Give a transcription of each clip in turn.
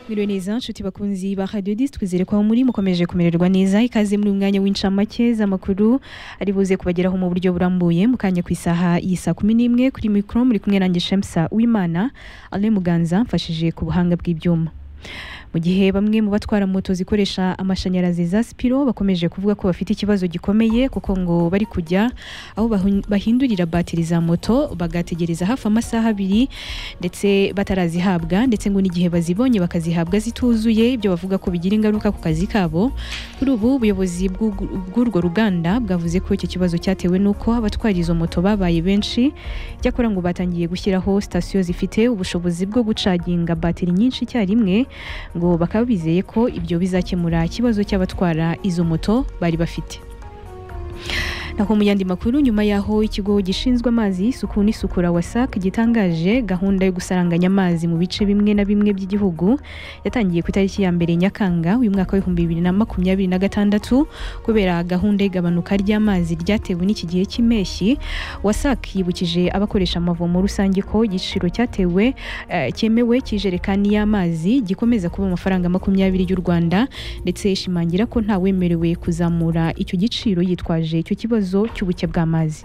Mwiriwe neza nshuti bakunzi ba Radio 10 twizere ko aho muri mukomeje kumererwa neza ikaze muri uyu mwanya w'incamake z'amakuru ari buze kubageraho mu buryo burambuye mukanye ku isaha y'isa 11 kuri micro muri kumwe nanjye Shamsa Uwimana Alain Muganza mfashije ku buhanga bw'ibyuma mu gihe bamwe mu batwara moto zikoresha amashanyarazi za Spiro bakomeje kuvuga ko bafite ikibazo gikomeye kuko ngo bari kujya aho bahu- bahindurira batiri za moto bagategereza hafi amasaha abiri ndetse batarazihabwa ndetse ngo n'igihe bazibonye bakazihabwa zituzuye ibyo bavuga ko bigira ingaruka ku kazi kabo kuri ubu ubuyobozi bw'u- bw'urwo ruganda bwavuze ko icyo kibazo cyatewe n'uko abatwara izo moto babaye benshi cyakora ngo batangiye gushyiraho sitasiyo zifite ubushobozi bwo gucaginga batiri nyinshi icyarimwe ngo bakaba bizeye ko ibyo bizakemura ikibazo cy'abatwara izo moto bari bafite naho mu yandi makuru nyuma y'aho ikigo gishinzwe amazi isuku n'isukura WASAC gitangaje gahunda yo gusaranganya amazi mu bice bimwe na bimwe by'igihugu yatangiye ku itariki ya mbere Nyakanga uyu mwaka w'ibihumbi bibiri na makumyabiri na gatandatu kubera gahunda y'igabanuka ry'amazi ryatewe n'iki gihe cy'impeshyi WASAC yibukije abakoresha amavomo rusange ko igiciro cyatewe eh, cyemewe cy'ijerekani y'amazi gikomeza kuba amafaranga makumyabiri y'u Rwanda ndetse ishimangira ko ntawemerewe kuzamura icyo giciro yitwaje icyo kibazo cy'ubuke bw'amazi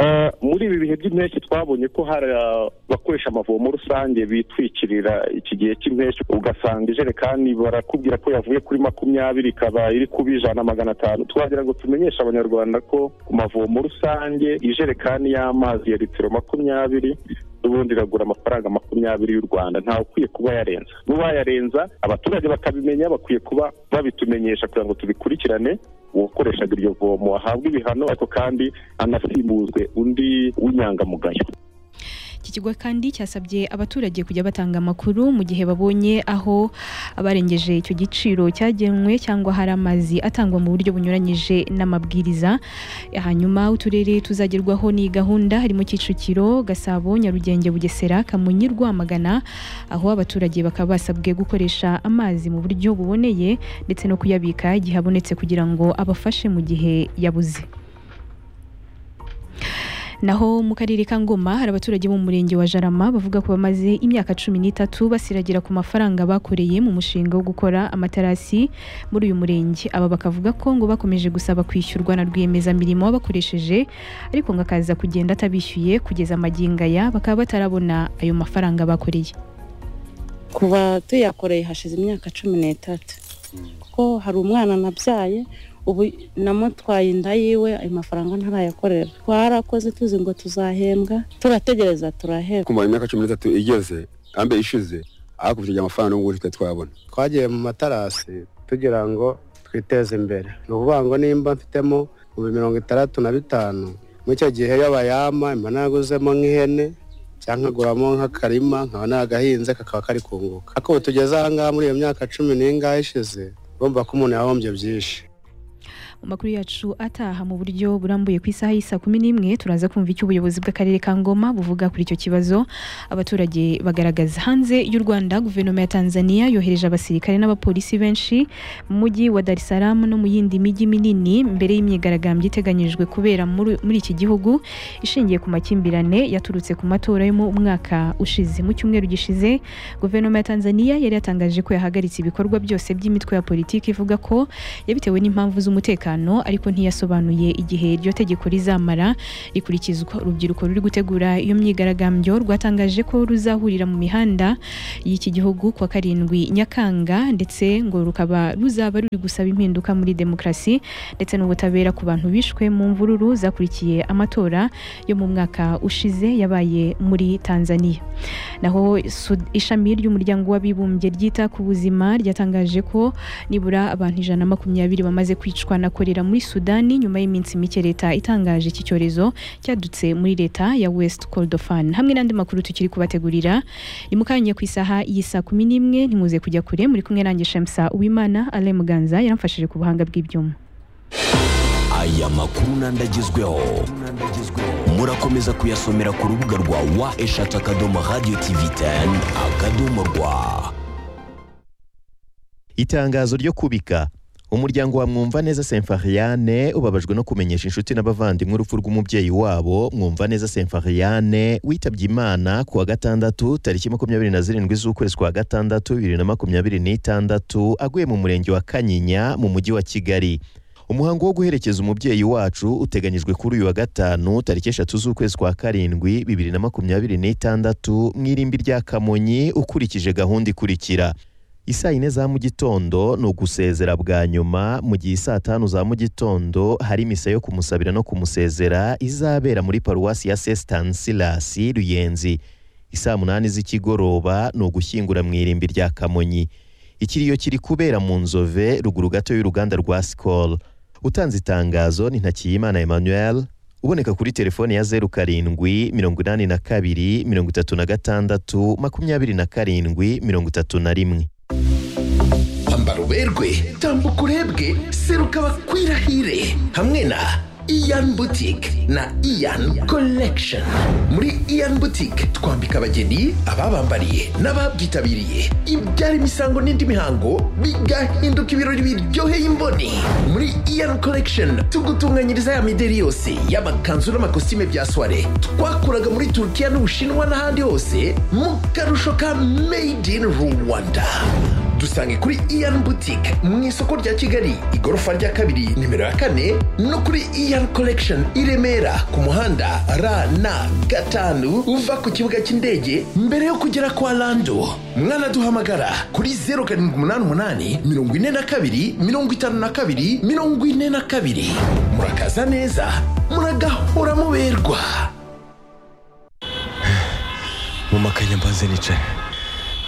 Eh, muri ibi bihe by'impeshyi twabonye ko hari abakoresha amavomo rusange bitwikirira iki gihe cy'impeshyi ugasanga ijerekani barakubwira ko yavuye kuri makumyabiri ikaba iri kuba ijana magana atanu twagira ngo tumenyeshe abanyarwanda ko ku mavomo rusange ijerekani y'amazi ya litiro makumyabiri n'ubundi iragura amafaranga makumyabiri y'u rwanda ntawe ukwiye kuba yarenza n'uwayarenza abaturage bakabimenya bakwiye kuba babitumenyesha kugira ngo tubikurikirane uwakoreshaga iryo vomo ahabwe ibihano ariko kandi anasimbuzwe undi w'inyangamugayo iki kigo kandi cyasabye abaturage kujya batanga amakuru mu gihe babonye aho abarengeje icyo giciro cyagenwe cyangwa hari amazi atangwa mu buryo bunyuranyije n'amabwiriza hanyuma uturere tuzagerwaho n'iyi gahunda harimo Kicukiro Gasabo Nyarugenge Bugesera Kamonyi Rwamagana aho abaturage bakaba basabwe gukoresha amazi mu buryo buboneye ndetse no kuyabika igihe abonetse kugira ngo abafashe mu gihe yabuze Naho mu karere ka Ngoma hari abaturage bo mu murenge wa Jarama bavuga ko bamaze imyaka cumi n'itatu basiragira ku mafaranga bakoreye mu mushinga wo gukora amaterasi muri uyu murenge. Aba bakavuga ko ngo bakomeje gusaba kwishyurwa na rwiyemezamirimo wabakoresheje ariko ngo akaza kugenda atabishyuye kugeza magingo aya bakaba batarabona ayo mafaranga bakoreye. kuba tuyakoreye hashize imyaka cumi n'itatu kuko hari umwana nabyaye ubu namutwaye inda yiwe ayo mafaranga ntarayakorera twarakoze tuzi ngo tuzahembwa turategereza turahembwa kumara imyaka cumi n'itatu igeze ambe ishize hakurikije amafaranga n'ubu tutari twabona twagiye mu matarasi tugira ngo twiteze imbere ni ukuvuga ngo nimba mfitemo ibihumbi mirongo itandatu na bitanu muri icyo gihe iyo bayama mba naguzemo nk'ihene cyangwa nkaguramo nk'akarima nkaba nagahinze kakaba kari kunguka ariko ubu tugeze aha ngaha muri iyo myaka cumi n'ingahe ishize urumva ko umuntu yahombye byinshi Mu makuru yacu ataha mu buryo burambuye ku isaha y'isa kumi n'imwe turaza kumva icyo ubuyobozi bw'akarere ka Ngoma buvuga kuri icyo kibazo abaturage bagaragaza. Hanze y'u Rwanda guverinoma ya Tanzania yohereje abasirikare n'abapolisi benshi mu mujyi wa Dar es Salaam no mu yindi mijyi minini mbere y'imyigaragambyo iteganyijwe kubera muri muri iki gihugu ishingiye ku makimbirane yaturutse ku matora yo mu mwaka ushize. Mu cyumweru gishize guverinoma ya Tanzania yari yatangaje ko yahagaritse ibikorwa byose by'imitwe ya politiki ivuga ko yabitewe n'impamvu z'umutekano ariko ntiyasobanuye igihe iryo tegeko rizamara rikurikizwa urubyiruko ruri gutegura iyo myigaragambyo rwatangaje ko ruzahurira mu mihanda y'iki gihugu kuwa karindwi nyakanga ndetse ngo rukaba ruzaba ruri gusaba impinduka muri demokarasi ndetse n'ubutabera ku bantu bishwe mu mvururu zakurikiye amatora yo mu mwaka ushize yabaye muri tanzania naho Sud- ishami ry'umuryango w'abibumbye ryita ku buzima ryatangaje ko nibura abantu ijana na makumyabiri bamaze kwicwa na korera muri sudani nyuma y'iminsi mike leta itangaje iki cyorezo cyadutse muri leta ya west kordofan hamwe n'andi makuru tukiri kubategurira ni mu kanya ku isaha y'isa kumi n'imwe ntimuze kujya kure muri kumwe nanjye shamsa uwimana alain muganza yaramfashije ku buhanga bw'ibyuma aya makuru n'andagezweho murakomeza kuyasomera ku rubuga rwa wa eshatu akadomo radiyo tivi teni akadomo rwa itangazo ryo kubika umuryango wa mwumvaneza semfariane ubabajwe no kumenyesha inshuti n'abavandimwe urupfu rw'umubyeyi wabo mwumvaneza semfariane witabye imana ku wa gatandatu tariki makumyabiri na zirindwi z'ukwezi kwa gatandatu bibiri na makumyabiri n'itandatu aguye mu murenge wa kanyinya mu mujyi wa kigali umuhango wo guherekeza umubyeyi wacu uteganyijwe kuri uyu wa gatanu tariki eshatu z'ukwezi kwa karindwi bibiri na makumyabiri n'itandatu mu irimbi rya kamonyi ukurikije gahunda ikurikira isaa yine za mu gitondo ni ugusezera bwa nyuma mu gihe saa tanu za mu gitondo hari misa yo kumusabira no kumusezera izabera muri paruwasi ya sesitansilasi ruyenzi isaa munani z'ikigoroba ni ugushyingura mu irimbi rya kamonyi ikiriyo kiri kubera mu nzove ruguru gato y'uruganda rwa sikoro utanze itangazo ni ntakiyimana emmanuel uboneka kuri telefoni ya zeru karindwi mirongo inani na kabiri mirongo itatu na gatandatu makumyabiri na karindwi mirongo itatu na rimwe ambara uberwe tambuka urebwe seruka bakwirahire hamwe na iyan butike na iyan collection muri iyan butike twambika abageni ababambariye n'ababyitabiriye ibyara imisango n'indi mihango bigahinduka ibirori biryoheye imboni muri iyan collection tugutunganyiriza ya mideri yose y'amakanzu n'amakositime bya soire twakuraga muri turukiya n'ubushinwa n'ahandi hose mu karusho ka made in rwanda dusange kuri iyan butike mu isoko rya kigali igorofa rya kabiri nimero ya kane no kuri iyan collection i remera ku muhanda rn gatanu uva ku kibuga cy'indege mbere yo kugera kwa lando mwanaduhamagara kuri zeru karindwi umunani umunani mirongo ine na kabiri mirongo itanu na kabiri mirongo ine na kabiri murakaza neza muragahora muberwa mu makanya mbanze nicara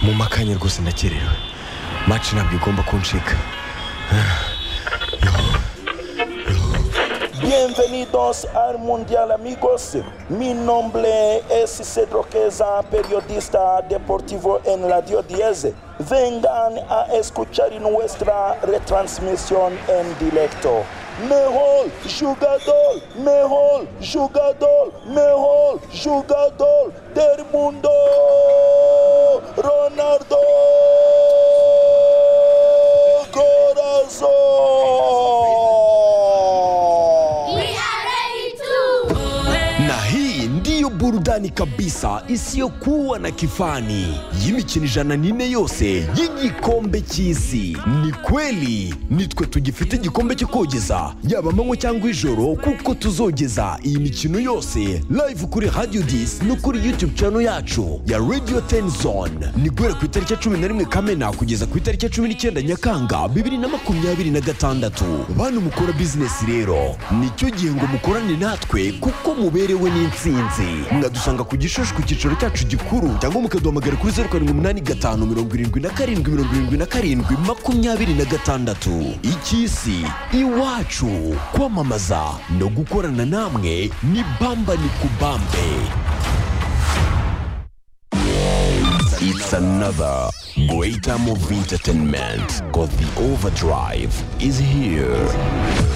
mu makanya rwose ndakerewe maci ntabwo igomba kuncika Bienvenidos al Mundial amigos. Mi nombre es Cedro Queza, periodista deportivo en Radio 10. Vengan a escuchar nuestra retransmisión en directo. Mejor jugador, mejor jugador, mejor jugador del mundo, Ronaldo Corazón. na hii ndiyo burudani kabisa isiyokuwa na kifani y'imikino ijana n'ine yose y'igikombe cy'isi ni kweli nitwe tugifite igikombe cyo kogeza yaba amanywa cyangwa ijoro kuko tuzogeza iyi mikino yose live kuri radio dis no kuri youtube channel yacu ya radio ten zone ni guhera ku itariki ya cumi na rimwe kamena kugeza ku itariki ya cumi n'icyenda nyakanga bibiri na makumyabiri na gatandatu bantu mukora bizinesi rero nicyo gihe ngo mukorane natwe kuko muberewe n'insinzi mwadusanga ku gishushu ku cyicaro cyacu gikuru cyangwa mukaduhamagara kuri zeru karindwi umunani gatanu mirongo irindwi na karindwi mirongo irindwi na karindwi makumyabiri na gatandatu icy'isi iwacu kwamamaza no gukorana namwe ni bamba ni kubambe It's another greater movie entertainment because the overdrive is here.